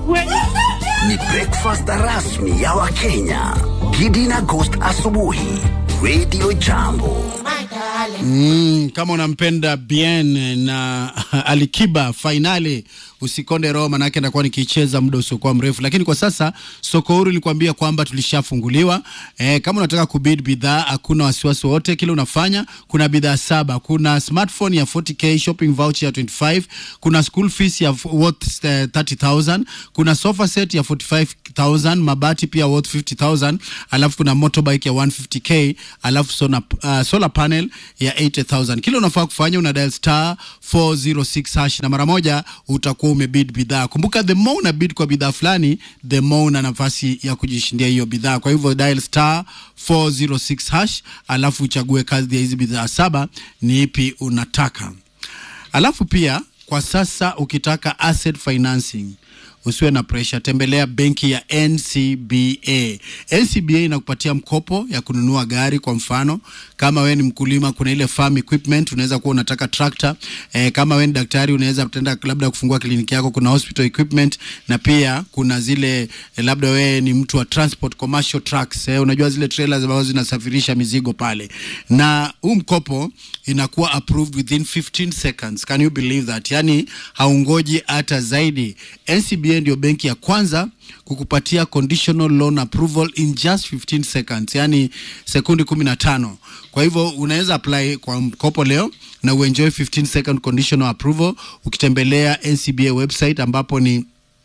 kweli? Ni breakfast rasmi ya Wakenya. Gidi na Ghost asubuhi. Radio Jambo. Mm, kama unampenda Bien na Alikiba fainali usikonde roho, manake ndakuwa nikicheza muda usiokuwa mrefu, lakini kwa sasa soko huru nilikwambia kwamba tulishafunguliwa. E, kama unataka kubid bidhaa hakuna wasiwasi wote, kile unafanya kuna bidhaa saba. Kuna smartphone ya 40k, shopping voucher ya 25, kuna school fees ya worth uh, 30000, kuna sofa set ya 45000, mabati pia worth 50000, alafu kuna motorbike ya 150k, alafu sona, uh, solar panel ya 80000. Kile unafaa kufanya una dial star 406 hash na mara moja utakuwa umebid bidhaa. Kumbuka, the more una bid kwa bidhaa fulani, the more una nafasi ya kujishindia hiyo bidhaa. Kwa hivyo dial star 406 hash, alafu uchague kazi ya hizi bidhaa saba, ni ipi unataka. Alafu pia kwa sasa ukitaka asset financing usiwe na pressure, tembelea benki ya NCBA. NCBA inakupatia mkopo ya kununua gari. Kwa mfano, kama wewe ni mkulima, kuna ile farm equipment, unaweza kuwa unataka tractor. E, kama wewe ni daktari, unaweza tenda labda kufungua kliniki yako, kuna hospital equipment, na pia kuna zile e, labda wewe ni mtu wa transport commercial trucks. E, unajua zile trailers ambazo zinasafirisha mizigo pale, na huu mkopo inakuwa approved within 15 seconds. Can you believe that? Yani haungoji hata zaidi. NCBA ndio benki ya kwanza kukupatia conditional loan approval in just 15 seconds, yani sekundi 15. Kwa hivyo unaweza apply kwa mkopo leo na uenjoy 15 second conditional approval ukitembelea NCBA website ambapo ni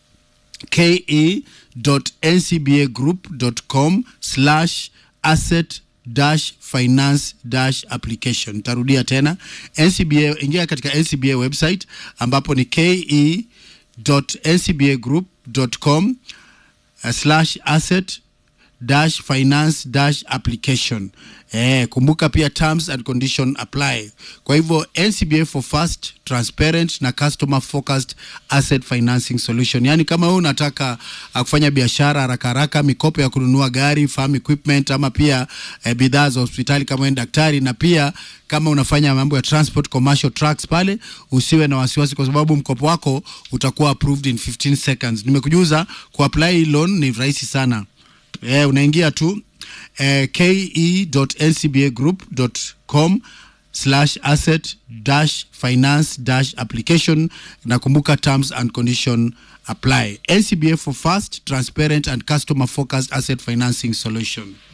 ke.ncbagroup.com slash asset dash finance dash application. Tarudia tena NCBA, ingia katika NCBA website ambapo ni ke.ncbagroup.com uh, slash asset dash finance dash application. Eh, kumbuka pia terms and condition apply. Kwa hivyo NCBA for fast, transparent na customer focused asset financing solution. Yaani kama wewe unataka uh, kufanya biashara haraka haraka, mikopo ya kununua gari, farm equipment ama pia eh, bidhaa za hospitali kama wewe daktari na pia kama unafanya mambo ya transport commercial trucks pale, usiwe na wasiwasi kwa sababu mkopo wako utakuwa approved in 15 seconds. Nimekujuza kuapply loan ni rahisi sana. Eh, unaingia tu eh, ke.ncbagroup.com slash asset dash finance dash application na kumbuka terms and condition apply. NCBA for fast, transparent and customer focused asset financing solution.